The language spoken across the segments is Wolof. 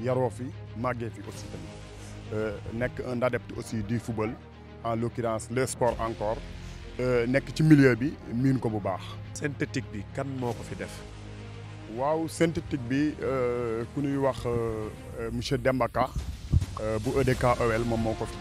yaroo fi màggee fi aussi tamit nekk un adepte aussi du football en l'occurrence le sport encore nekk ci milieu bi miin ko bu baax. synthétique bi kan moo ko fi def. waaw synthétique bi ku ñuy wax monsieur Demba Ka bu EDK OL moom moo ko fi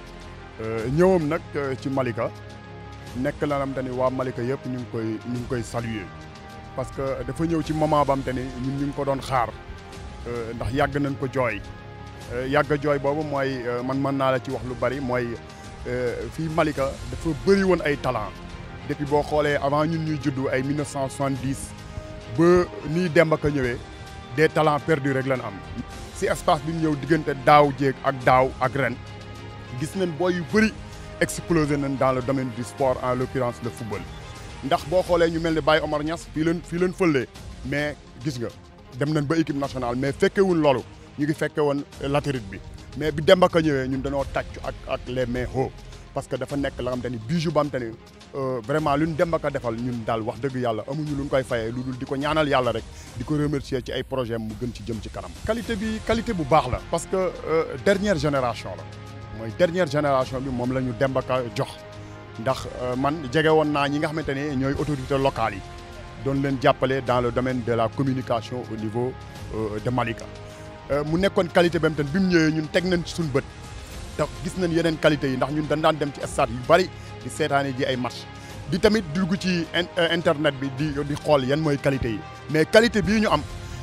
def ñëwam nag ci Malika nekk la nam te ni waa Malika yëpp ñu ngi koy ñu ngi koy saluer parce que dafa ñëw ci moment bam te ni ñun ñu ngi ko doon xaar ndax yàgg nañ ko jooy yàgg jooy boobu mooy man mën naa la ci wax lu bari mooy fii Malika dafa bëri woon ay talent depuis boo xoolee avant ñun ñuy juddu ay 1970 ba nii Demba Ka ñëwee des talents perdus rek lañ am. si espace bi ñu ñëw diggante daaw jéeg ak daaw ak ren gis nañ booy yu bëri explosé nañ dans le domaine du sport en l'occurrence le football. ndax boo xoolee ñu mel ni Baye Omar Niass fii leen fii leen fëlee mais gis nga dem nañ ba équipe nationale mais fekkewul loolu ñu ngi fekke woon latérite bi mais bi Demba Ka ñëwee ñun dañoo tàccu ak ak les mains haut parce que dafa nekk la nga xam te ni bijou ba am te ni vraiment lu ñu Demba Ka defal ñun daal wax dëgg yàlla amuñu lu ñu koy fayee lu dul di ko ñaanal yàlla rek di ko remercier ci ay projet mu gën ci jëm ci kanam. qualité bi qualité bu baax la. parce que dernière génération la mooy dernière génération bi moom la ñu Demba Ka jox ndax man jege woon naa ñi nga xamante ne ñooy autorités locales yi doon leen jàppale dans le domaine de la communication au niveau de Malika. mu nekkoon qualité ba mu bi mu ñëwee ñun teg nañ ci suñu bët. te gis nañ yeneen qualité yi ndax ñun dañ daan dem ci stade yu bari di seetaane ji ay match di tamit dugg ci internet bi di di xool yan mooy qualité yi mais qualité bii ñu am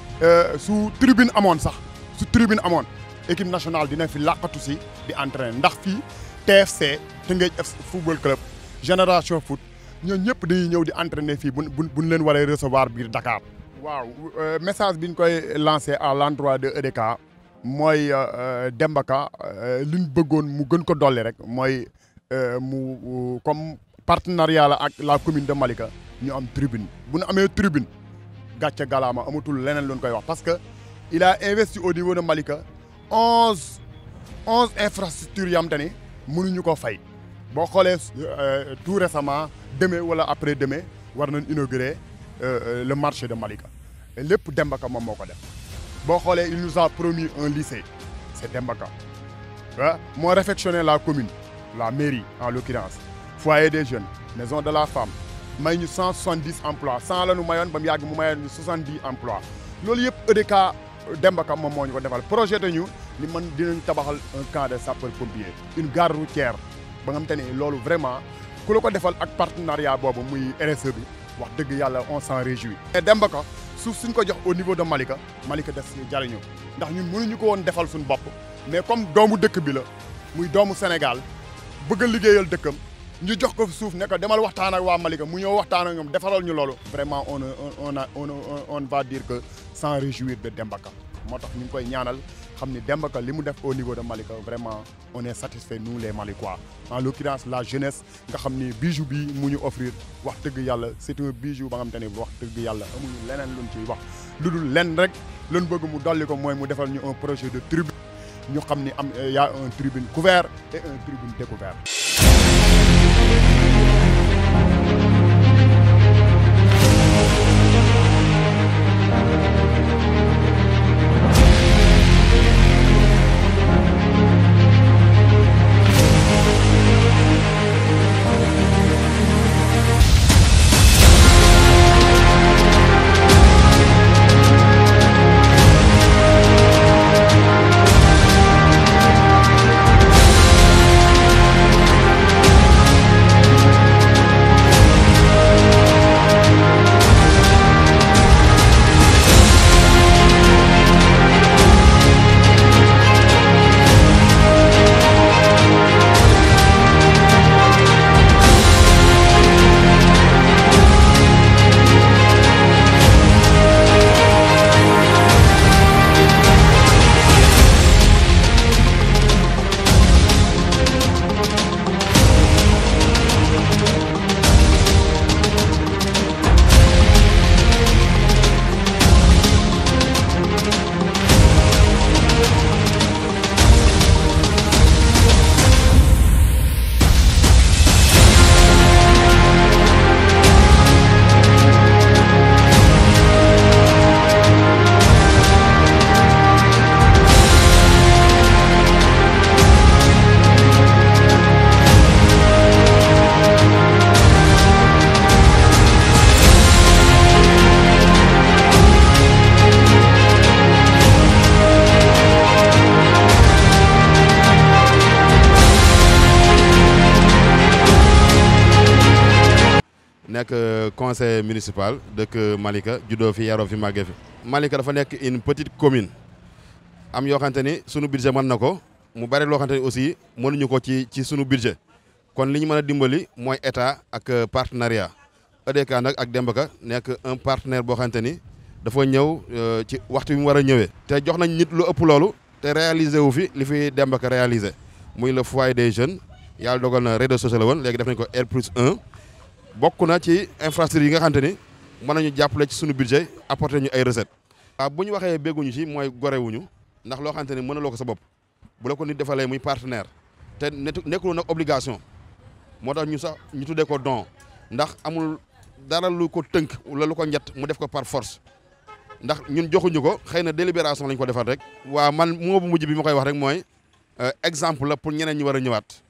su tribune amoon sax su tribune amoon équipe nationale dina fi làqatu si di entraîner ndax fii TFC Tëngéej football club génération foot ñooñu ñëpp dañuy ñëw di entraîner fii bu bu buñ leen waree recevoir biir Dakar. waaw message bi ñu koy lancé à l'endroit de EDK. mooy Demba Ka li ñu bëggoon mu gën ko dolli rek mooy mu comme partenariat la ak la commune de Malika ñu am tribune bu ñu amee tribune gàcce galaama amatul leneen lu ñu koy wax parce que il a investi au niveau de Malika onze onze infrastructures yam te ni mënuñu ko fay boo xoolee tout récemment demain wala après demain war nañ inaugurer le marché de Malika lépp Demba Ka moom moo ko def. boo xoolee il nous a promis un lycée c'est Demba Ka ah moo réfectionné la commune la mairie en l'occurrence foyer des jeunes maison de la femme may ñu cent soixante-dix emplois cent la nu mayoon ba mu yàgg mu mayoon ñu soixante-dix emplois loolu yëpp EDK Demba Ka moom moo ñu ko defal projet te ñu ni man dinañ tabaxal un camp de sapeurs pompiers une gare routière ba nga xam te ne loolu vraiment ku la ko defal ak partenariat boobu muy RSE bi wax dëgg yàlla on s'en réjouit mais Demba Ka suuf suñ ko jox au niveau de Malika Malika des si jariñu ndax ñun mënuñu ko woon defal suñu bopp mais comme doomu dëkk bi la muy doomu Sénégal bëgg a liggéeyal dëkkam ñu jox ko suuf ne ko demal waxtaan ak waa Malika mu ñëw waxtaan ak ñoom defaral ñu loolu vraiment on on on on va dire que sans réjouir de Demba Ka moo tax ñu ngi koy ñaanal xam ni Demba Ka li mu def au niveau de Malika vraiment on est satisfait nous les Malikois en l'occurrence la jeunesse nga xam ni bijou bi mu ñu offrir wax dëgg yàlla c'est un bijou ba nga xam te ne wax dëgg yàlla amuñu leneen luñ ciy wax lu dul lenn rek luñ bëgg mu dolli ko mooy mu defal ñu un projet de tribune ñu xam ni am y a un tribune couvert et un tribune découvert nekk conseil municipal dëkk Malika juddoo fi yaroo fi màggee fi. Malika dafa nekk une petite commune am yoo xamante ni sunu budget mën na ko mu bari loo xamante ni aussi mënuñu ko ci ci sunu budget kon li ñu mën a dimbali mooy état ak partenariat EDK nag ak Demba Ka nekk un partenaire boo xamante ni dafa ñëw ci waxtu bi mu war a ñëwee. te jox nañ nit lu ëpp loolu te réalisé wu fi li fi Demba Ka réalisé muy le foyer des jeunes yàlla dogal na rez-de-chaussée la woon léegi def nañ ko R plus 1. bokk na ci infrastructure yi nga xamante ni mën nañu jàppale ci suñu budget apporter ñu ay recettes. waaw bu ñu waxee bégguñu ci mooy gorewuñu ndax loo xamante ni mënaloo ko sa bopp bu la ko nit defalee muy partenaire te nekkul nag obligation moo tax ñu sax ñu tuddee ko don ndax amul dara lu ko tënk wala lu ko njett mu def ko par force ndax ñun joxuñu ko xëy na délibération lañ ko defal rek. waaw man moo bu mujj bi ma koy wax rek mooy exemple la pour ñeneen ñi war a ñëwaat.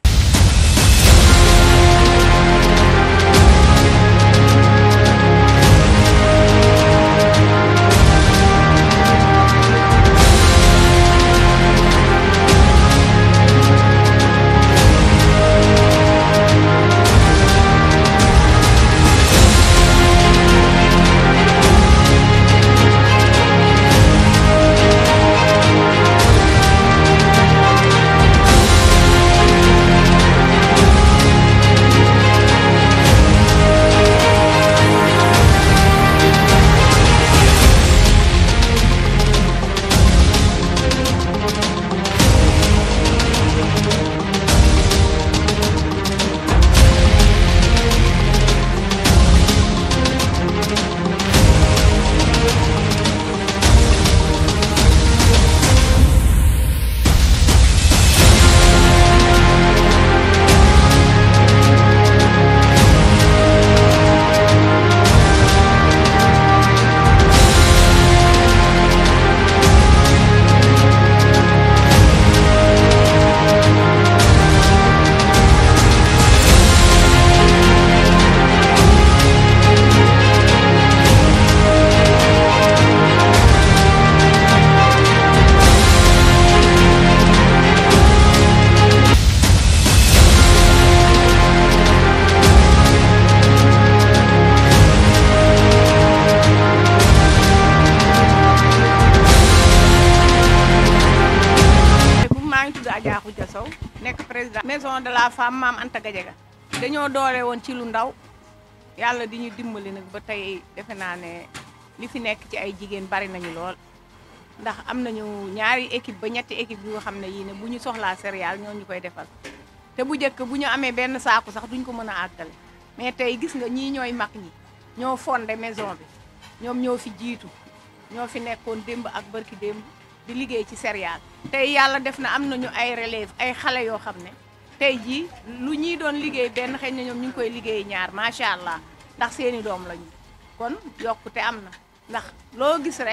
Adja Khoudia Sow nekk président maison de la femme Maam Anta Gadiaga dañoo doole woon ci lu ndaw yàlla di ñu dimbali nag ba tey defe naa ne li fi nekk ci ay jigéen bari nañu lool ndax am nañu ñaari équipe ba ñetti équipe yu nga xam ne yii ne bu ñu soxlaa céréale ñoo ñu koy defal te bu njëkk bu ñu amee benn saaku sax duñ ko mën a àggale mais tey gis nga ñii ñooy mag ñi ñoo fondé maison bi ñoom ñoo fi jiitu ñoo fi nekkoon démb ak barki démb di liggéey ci céréale tey yàlla def na am nañu ay relève ay xale yoo xam ne tey jii lu ñuy doon liggéey benn xëy na ñoom ñu ngi koy liggéey ñaar macha allah ndax seeni doom lañu kon yokkute am na ndax loo gis rek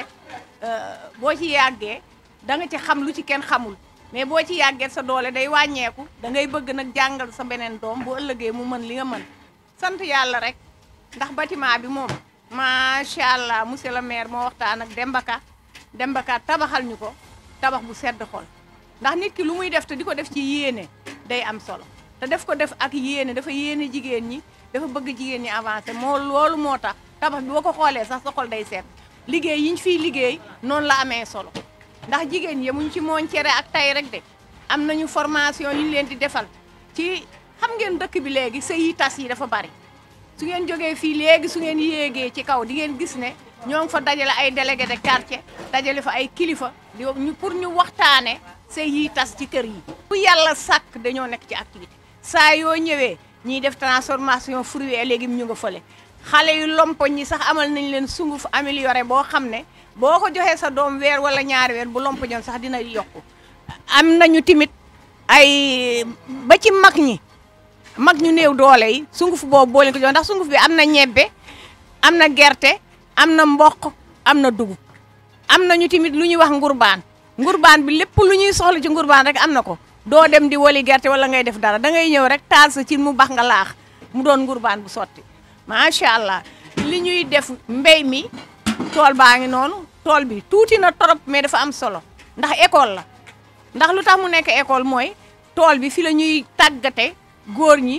boo ci yàggee da nga ci xam lu ci kenn xamul mais boo ci yàggee sa doole day wàññeeku da ngay bëgg nag jàngal sa beneen doom bu ëllëgee mu mën li nga mën sant yàlla rek ndax bâtiment bi moom macha allah monsieur le maire moo waxtaan ak Demba Ka Demba Ka tabaxal ñu ko tabax bu sedd xol ndax nit ki lu muy def te di ko def ci yéene day am solo te def ko def ak yéene dafa yéene jigéen ñi dafa bëgg jigéen ñi avancé moo loolu moo tax tabax bi boo ko xoolee sax sa xol day sedd liggéey yi ñu fiy liggéey noonu la amee solo ndax jigéen ñi muñ ci mooñ cere ak tay rek de am nañu formation yu ñu leen di defal ci xam ngeen dëkk bi léegi sëy yi tas yi dafa bari su ngeen jógee fii léegi su ngeen yéegee ci kaw di ngeen gis ne ñoo ngi fa dajale ay délégué de quartier dajale fa ay kilifa di ñu pour ñu waxtaane sëy yi tas ci kër yi bu yàlla sàkk dañoo nekk ci activité saa yoo ñëwee ñiy def transformation fruits et légumes ñu nga fële xale yu lompoñ ñi sax amal nañ leen sunguf amélioré boo xam ne boo ko joxee sa doom weer wala ñaari weer bu lompoñoon sax dina yokku am nañu timit ay ba ci mag ñi mag ñu néew doole yi sunguf boobu boo leen ko jox ndax sunguf bi am na ñebbe am na gerte am na mboq am na dugub am nañu tamit lu ñuy wax ngurbaan ngurbaan bi lépp lu ñuy soxla ci ngurbaan rek am na ko doo dem di wali gerte wala ngay def dara da ngay ñëw rek taal sa ci mu bax nga laax mu doon ngurbaan bu sotti macha allah li ñuy def mbéy mi tool baa ngi noonu tool bi tuuti na torop mais dafa am solo ndax école la ndax lu tax mu nekk école mooy tool bi fi la ñuy tàggate góor ñi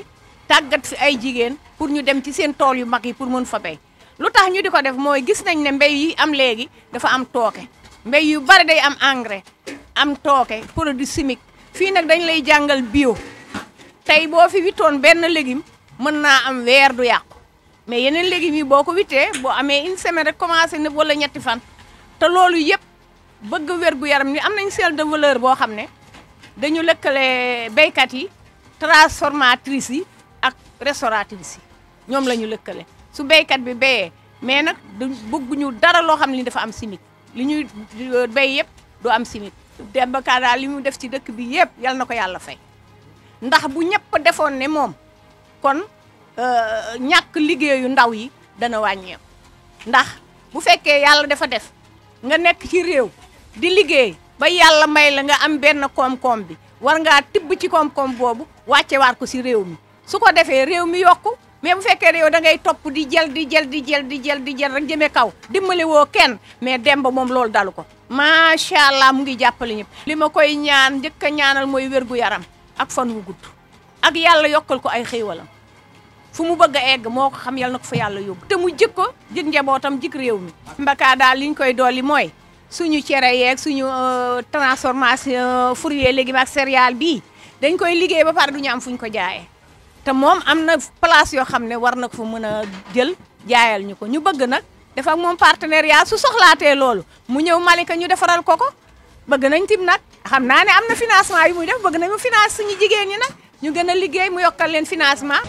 tàggat fi ay jigéen pour ñu dem ci seen tool yu mag yi pour mën fa béy lu tax ñu di ko def mooy gis nañ ne mbéy yi am léegi dafa am tooke mbéy yu bari day am engrais am tooke produit chimique fii nag dañ lay jàngal bio tey boo fi wittoon benn légume mën naa am weer du yàqu mais yeneen légumes yi boo ko wittee boo amee une semaine rek commencé na wala ñetti fan te loolu yëpp bëgg wér gu yaram ni am nañ chaîne de valeur boo xam ne dañu lëkkale béykat yi transformatrices yi ak restauratrices yi ñoom la ñu lëkkale su béykat bi béyee mais nag du bëgguñu dara loo xam ne dafa am chimique li ñuy béy yëpp du am chimique Demba Ka daal li mu def ci dëkk bi yëpp yal na ko yàlla fay ndax bu ñëpp defoon ne moom kon ñàkk liggéeyu ndaw yi dana wàññeeku ndax bu fekkee yàlla dafa def nga nekk ci réew di liggéey ba yàlla may la nga am benn koom-koom bi war ngaa tibb ci koom-koom boobu wàcce waat ko si réew mi su ko defee réew mi yokku mais bu fekkee réew da ngay topp di jël di jël di jël di jël di jël rek jëmee kaw dimbali woo kenn mais Demba moom loolu dalu ko macha allah mu ngi jàppale ñëpp. li ma koy ñaan njëkk a ñaanal mooy wér gu yaram ak fan wu gudd ak yàlla yokkal ko ay xéewalam fu mu bëgg a egg moo ko xam yal na ko fa yàlla yóbbu te mu jik ko jik njabootam jik réew mi mbaka daal li ñu koy dolli mooy suñu cere yeeg suñu transformation fruits légumes ak céréales bii dañ koy liggéey ba pare du ñu am fu ñu ko jaayee te moom am na place yoo xam ne war na ko fa mën a jël jaayal ñu ko ñu bëgg nag def ak moom partenariat su soxlaatee loolu mu ñëw Malika ñu defaral ko ko bëgg nañ tim nag xam naa ne am na financement yu muy def bëgg nañ mu finance suñu jigéen ñi nag ñu gën a liggéey mu yokkal leen financement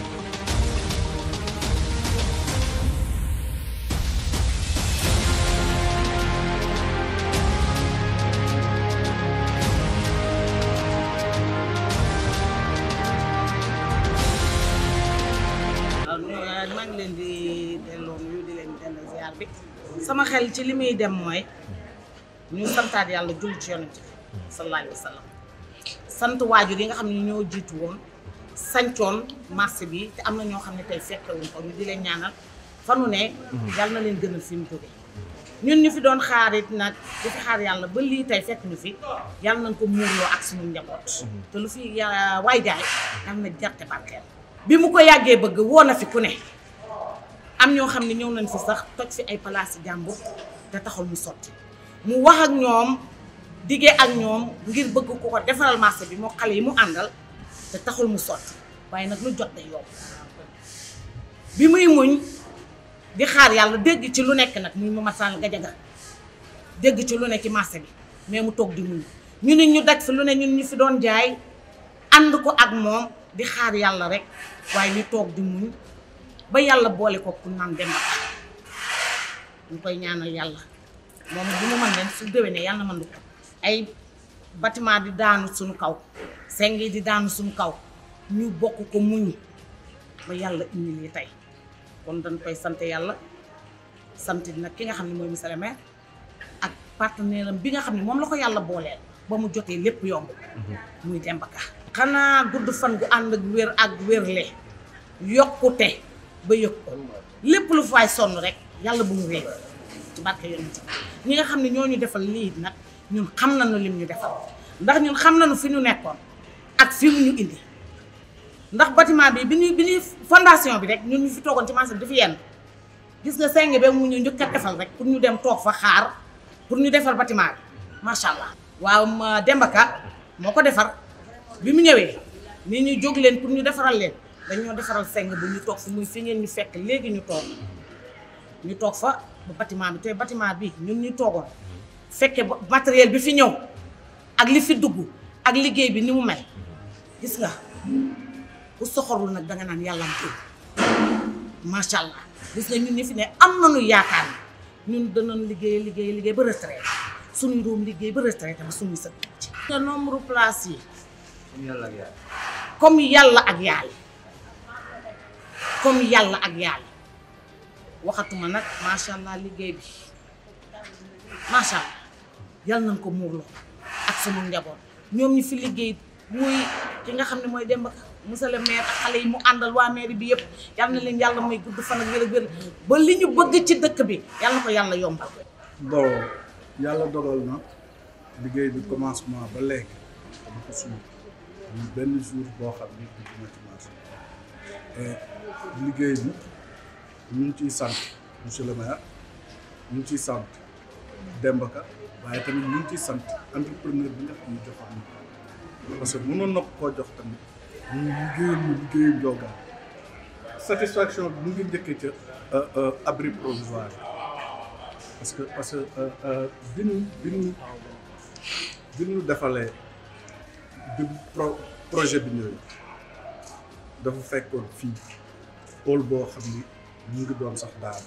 maa ngi leen di delloo nuyu di leen delloo ziar bi sama xel ci li muy dem mooy ñu santaat yàlla jul ci yonent bi sallallahu alayhi wa sallam sant waajur yi nga xam ne ñoo jiitu woon sancoon marché bi te am na ñoo xam ne tey fekkewuñ ko ñu di leen ñaanal fanu ne yàlla na leen gënal fi mu jóge ñun ñu fi doon xaarit nag di fi xaar yàlla ba lii tey fekk ñu fi yàlla nañ ko muurloo ak suñu njaboot te lu fi ya- waay jaay yàlla na jarte barkeel bi mu ko yàggee bëgg woo na fi ku ne am ñoo xam ne ñëw nañ fi sax toj fi ay palaas yi jàmbur te taxul mu sotti mu wax ak ñoom diggee ak ñoom ngir bëgg ku ko defaral marché bi moo xale yi mu àndal te taxul mu sotti waaye nag lu jot day yomb bi muy muñ di xaar yàlla dégg ci lu nekk nag muy Mama Sall Gajaga dégg ci lu ne ci marché bi mais mu toog di muñ ñu ne ñu daj fi lu ne ñun ñu fi doon jaay ànd ko ak moom di xaar yàlla rek waaye ñu toog di muñ ba yàlla boole ko ku naan Demba Ka ñu koy ñaanal yàlla moom bu mu mën leen su déwénee yàlla na mën ko ay bâtiment di daanu suñu kaw seng yi di daanu suñu kaw ñu bokk ko muñ ba yàlla indi lii tey kon dañ koy sant yàlla sant nag ki nga xam ne mooy monsieur le maire ak partenaire am bi nga xam ne moom la ko yàlla booleel ba mu jotee lépp yomb muy Demba Ka xanaa gudd fan gu ànd ak wér ak wérle yokkute ba yëg ko lépp lu faay sonn rek yàlla bu mu réer ci barke yonent bi ñi nga xam ne ñoo ñu defal lii nag ñun xam nañu lim ñu defal ndax ñun xam nañu fi ñu nekkoon ak fi mu ñu indi ndax bâtiment bi bi ñuy bi ñuy fondation bi rek ñun ñu fi toogoon ci marché bi dafa yenn gis nga seng ba mu ñu njëkk a defal rek pour ñu dem toog fa xaar pour ñu defar bâtiment bi macha allah. waaw ma Demba Ka moo ko defar bi mu ñëwee ni ñu jóg leen pour ñu defaral leen dañoo defaral seng bu ñu toog fi muy fi ngeen ñu fekk léegi ñu toog ñu toog fa ba bâtiment bi te bâtiment bi ñun ñu toogoon fekke ba matériel bi fi ñëw ak li fi dugg ak liggéey bi ni mu mel gis nga ku soxorul nag danga naan yàlla am macha allah gis nga ñun ñi fi ne am nañu yaakaar ne ñun danañ liggéey liggéey liggéey ba retraité suñuy doom liggéey ba retraité ba suñuy sët ci nga nombre place yi comme yàlla ak yàlla comme yàlla ak yàlla waxatuma nag macha allah liggéey bi macha allah yàlla nañ ko muurloo ak sunu njaboot ñoom ñi fi liggéey muy ki nga xam ne mooy Demba Ka monsieur le maire ak xale yi mu àndal waa mairie bi yëpp yal na leen yàlla may gudd fan ak wér ak wér ba li ñu bëgg ci dëkk bi yal na ko yàlla yombal. bon yàlla dogal na liggéey bi commencement ba léegi dama ko suñu ñu benn jour boo xam ni dugg na ci marché et liggéey bi ñu ngi ciy sant monsieur le maire ñu ngi ciy sant Demba Ka waaye tamit ñu ngi ciy sant entrepreneur bi nga xam ne joxoon na ko parce que mënoon na ko koo jox tamit ñu liggéeyal ñu liggéeyu njogaan satisfaction bi mu ngi njëkkee ca abri provisoire parce que parce que bi ñu bi ñu bi ñu defalee bi pro projet bi ñëwee dafa fekkoon fii pôle boo xam ni mu ngi doon sax daal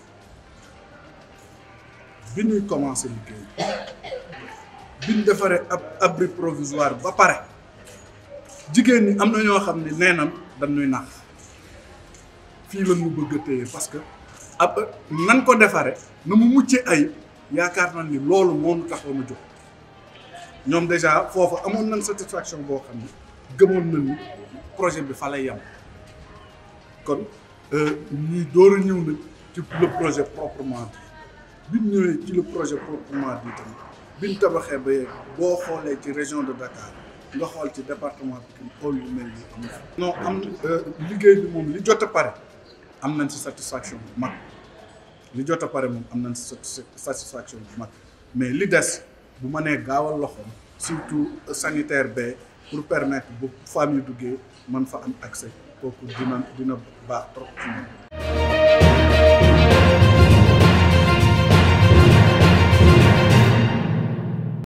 bi ñuy commencé liggéey bi ñu defaree ab abri provisoire ba pare jigéen ñi am na ñoo xam ne nee nan dañuy nax fii la ñu bëgg a téye parce que ab nan ko defaree na mu muccee ay yaakaar nañ ni loolu moo ñu taxaw ma jóg ñoom déjà foofu amoon nañ satisfaction boo xam ne gëmoon nañ ni projet bi fa lay yem kon ñuy door a ñëw nag ci le projet proprement dit bi ñu ñëwee ci le projet proprement dit tamit bi ñu tabaxee ba yegg boo xoolee ci région de Dakar nga xool ci département Pikine xool yu mel nii am non am liggéey bi moom li jot a pare am nañ si satisfaction bu mag li jot a pare moom am nañ si satisfaction bu mag mais li des bu ma nee gaawal loxoom surtout sanitaire ba pour permettre bu famille duggee mën fa am accès kooku dina dina baax trop ci ñoom